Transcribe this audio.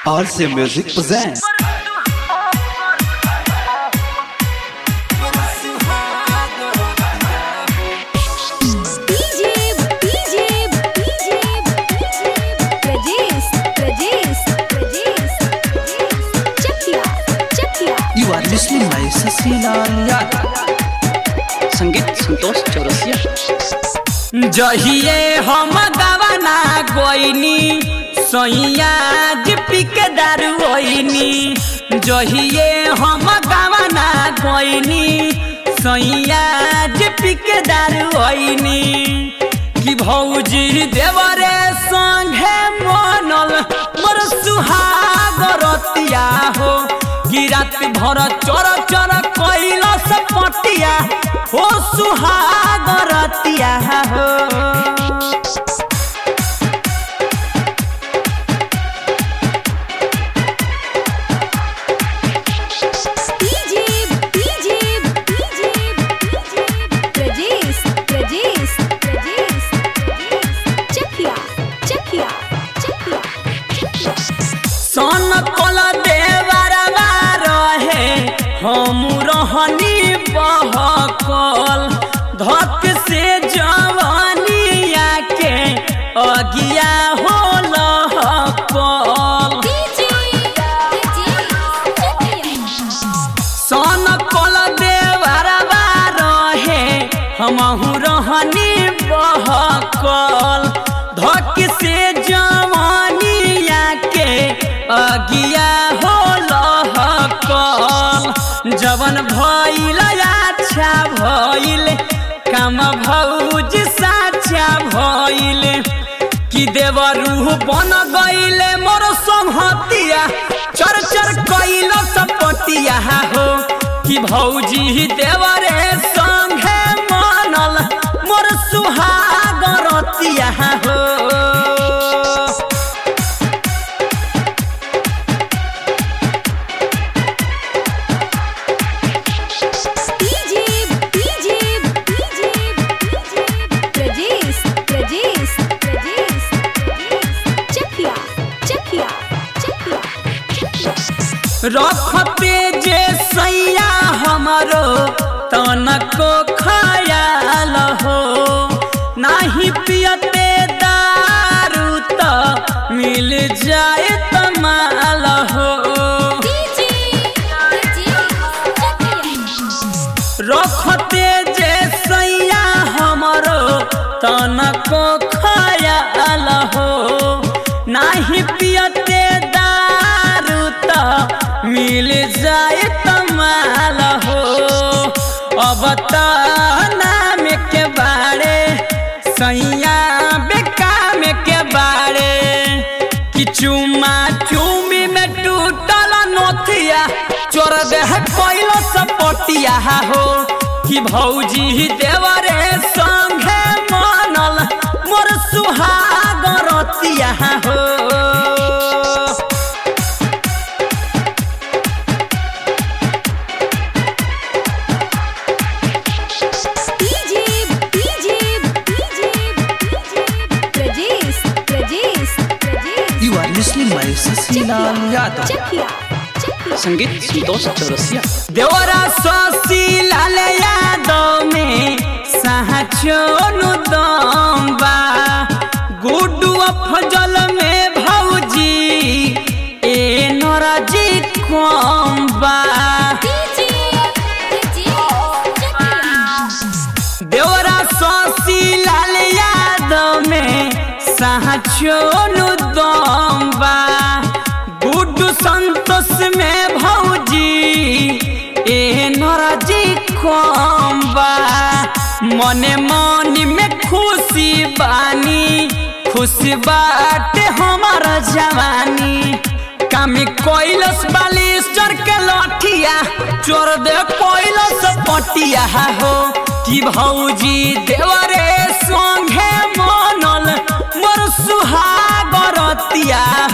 RC Music presents. DJ, DJ, DJ, Rajesh, Rajesh, Rajesh, Chakia, Chakia. You are listening by Sasilaal Yadav. संगीत संतोष चौरसिया जहिए हम गवाना गोइनी सैया पिक दारू ओइनी जहिए हम गवाना गोइनी सैया पिक दारू ओइनी कि भौजी देवरे संगे मनल मोर सुहाग रतिया हो गिरात भर चर चर कैला से पटिया हो सुहाग रतिया हो DJ, DJ, DJ, Rajesh, Rajesh, Rajesh, Chakia, Chakia, Chakia. सन कल देवरवा रहे हम रहनी बहकल धक से जवानिया के अगिया हो लहकल DJ, Rajesh, सन कल देवरवा रहे हमहू रहनी बहकल धक से जवानिया के अगिया हो लहकल जवन भइल अच्छा भइल काम भौज साचा भइल कि देवरू बन गईले मोर संहतिया चर चर कैल सपतिया हो कि भौजी देवरे संगे मनल मोर सुहाग रतिया हो DJ, DJ, DJ, Rajesh, Rajesh, Rajesh, Chakia, Chakia, Chakia. रखते जे सैया हमरो तनको खयाल हो नाही पियते दारू त मिल जाए तमाल हो DJ, रखते जे सैया हमरो तनको खयाल हो नाही पियते दारू त मिल जाए तमाल हो अब त नाम के बारे सैया बेकाम के बारे कि चुमा चुमी में टूटल नोथिया चोर देह कोइलो सपटिया हो कि भौजी देवरे संगे मनल मोर सुहाग रतिया हो DJ, DJ, DJ, Rajesh, Rajesh, Rajesh. You are listening by Sasilaal Yadav. Chakia, Chakia. संगीत संतोष चौरसिया देवरा ससी लाल यादव में सहचोनु दम्बा गुड्डू अफजल में भौजी ए नरजी कम्बा DJ, Rajesh, देवरा ससी लाल यादव में सहचोनु दम्बा गुड्डू संतोष में भौजी ए नरजी कम्बा मने मनी में खुशी बानी खुशी बाटे हमार जवानी कामी कोइलस बालिस्टर के लठिया चोर दे कोइलस पटिया हो कि भौजी देवरे संगे मनल मोर सुहाग रतिया